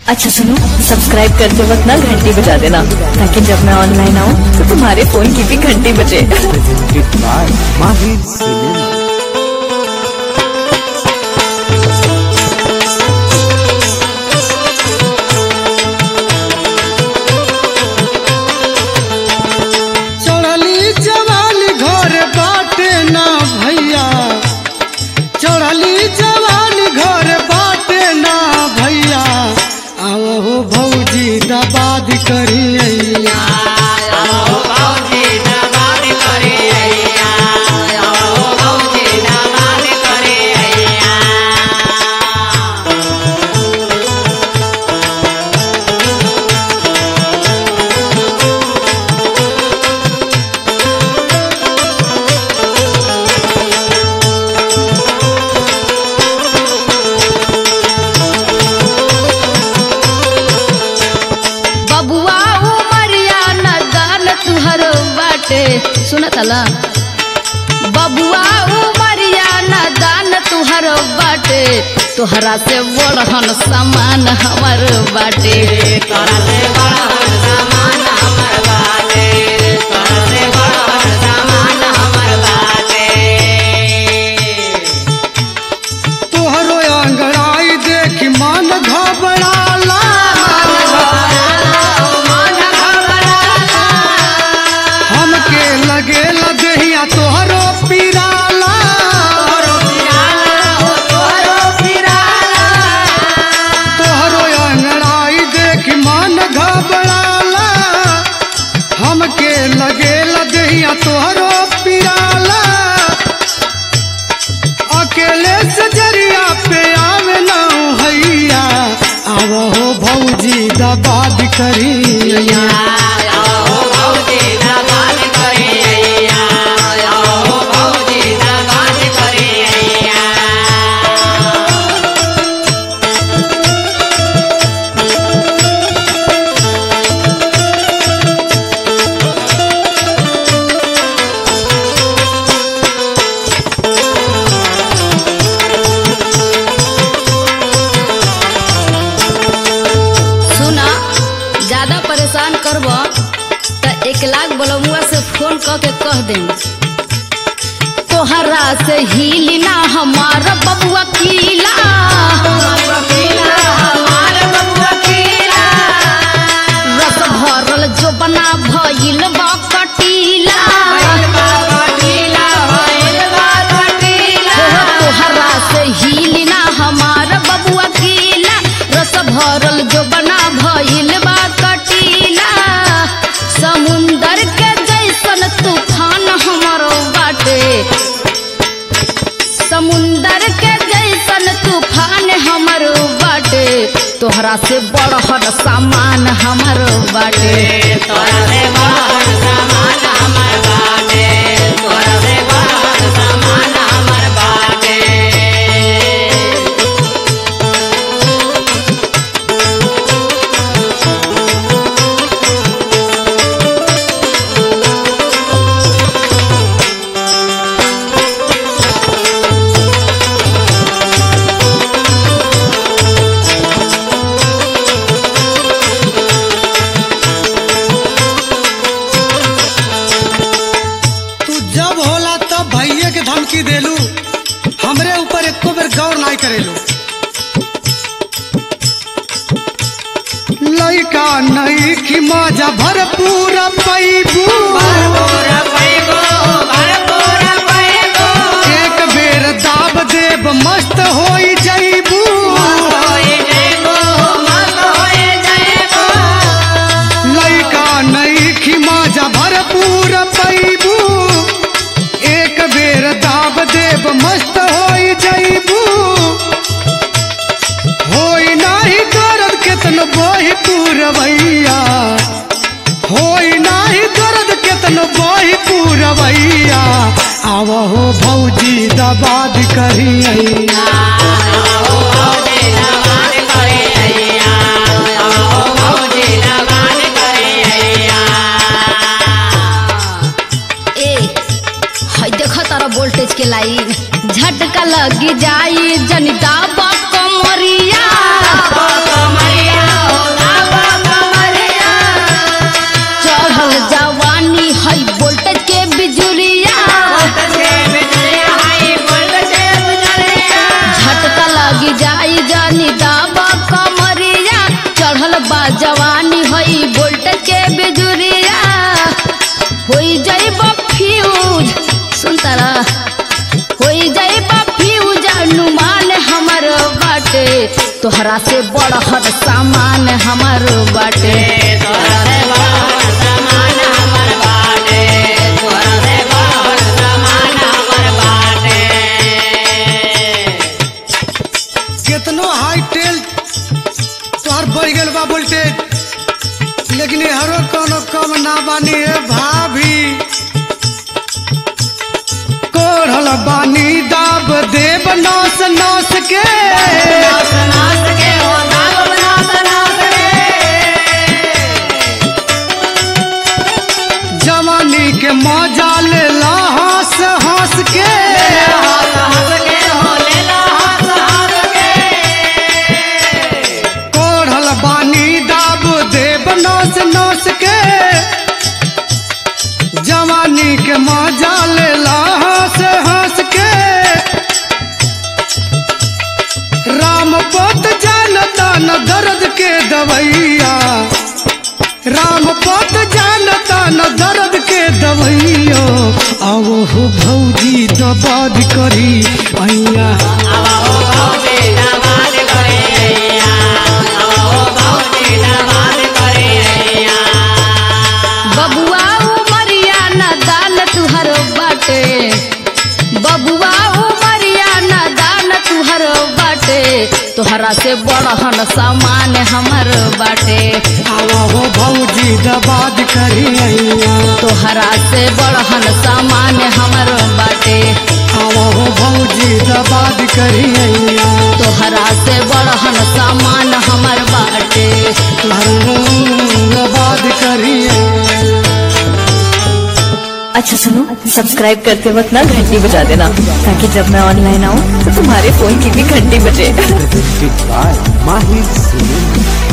अच्छा सुनो सब्सक्राइब करते वक्त ना घंटी बजा देना ताकि जब मैं ऑनलाइन आऊँ तो तुम्हारे फोन की भी घंटी बजे presented by Mahir Cinema. चढ़ली जवानी घर बाटे ना भैया चढ़ली जवानी घर बाटे ना भैया आओ हो भौजी दबाद करिया बबुआ उमरिया न दान तुहर बाटे सुनत ला बबुआ उमरिया न दान तुहर बाटे तोहरा से बड़हन सामान हमर बाटे तोहरो अंगड़ाई देख मन घबराला हमके लगेला देहिया तोहरो पिराला तोहरो अंगड़ाई देख मन घबराला हमके लगेला देहिया तोहरो पिराला अकेले से जरिया पे आवे ना हैया आव हो भौजी दबाद करिया सुना ज्यादा परेशान करब त एक लाख बलमुआ से फोन क के कह दे तोहरा से हिली ना हमार बबुआ कीला रस भरल जो बना भइल बा कटीला तोहरा से हिली ना हमार बबुआ कीला रस भरल जो बना भइल बा कटीला समुंदर के जैसन तूफान हमरो बाटे समुंदर के जैसन तूफान हमरो बाटे तोहरा से बड़हर सामान हमरो बाटे तू जब होला तब भैया के धमकी देलू हमरे ऊपर एको बेर गौर नहीं करेलू लइका नहीं कि मजा भरपूर पैबू एक बेर दाब देब मस्त होई जैबू लइका नहीं कि मजा भरपूर पैबू एक बेर दाब देब मस्त होई जैबू होई नाही दर्द केतन बोही पूरवैया होई नाही दर्द केतन बोही पूरवैया आव हो भौजी दबाद करिया ए हई देख तारा वोल्टेज के लाइन झटका लगी जाई जनिता कमरिया तोहरा से बड़हर सामान हमर बाटे कितनो हाई टेल तोहर बढ़ गेल बा वोल्टेज लेकिन हरो कोनो कम ना बानी है भाभी कोढ़ल बानी दाब देव नौस नौस के जवानी के मजा ले ला हंस हंस के कोढ़ल बानी दाब देव नौस नौस के जवानी के मजा ले ला हंस हंस के राम पोत जानता न दर्द के दवैया राम पोत जानता न दर्द के दवैया आओ हो भौजी दबाद करी अइया बबुआ उमरिया न दान तुहर बाटे बबुआ उमरिया न दान तुहर बाटे तोहरा से बड़हन सामान हमर बाटे आओ हो भौजी दबाद करी अइया तोहरा से बड़हन सामान हमर बाटे आओ हो भौजी दबाद करी अइया तोहरा से बड़हन सामान हमर बाटे दबाद करी अइया अच्छा सुनो सब्सक्राइब करते वक्त ना घंटी बजा देना ताकि जब मैं ऑनलाइन आऊँ तो तुम्हारे फोन की भी घंटी बजे Presented by Mahir Cinema.